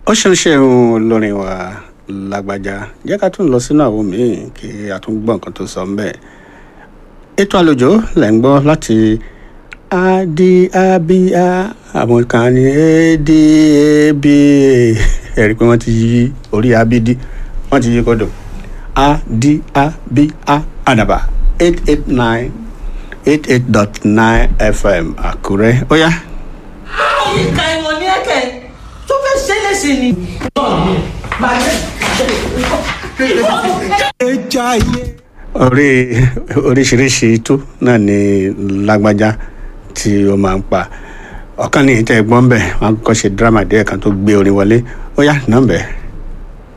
ó ṣeun ṣeun olórin wa lágbájá jẹ́ ká tún lọ sínú àwọn míì kí a tún gbọ́ nǹkan tó sọ ń bẹ̀. ètò àlejò lẹ̀ ń gbọ́ láti adiabia àwọn kan ní adaba ẹ̀rí pé wọ́n ti yí orí abidi wọ́n ti yí kọ́dọ̀ adiabia àdàbà eight eight nine eight eight dot nine fm àkúrẹ́ ó yá. yìí ka ìwọ̀n ní ẹ̀kẹ́ tó fẹ́ ṣe é léṣe ni. orí oríṣiríṣi tó náà ni lágbájá tí ó máa ń pa ọ̀kan ní ìtẹ́ ẹ̀gbọ́n bẹ̀ wọ́n á kọ́ ṣe dírámà díẹ̀ kan tó gbé orin wọlé ó yá nọ́ọ̀bẹ̀.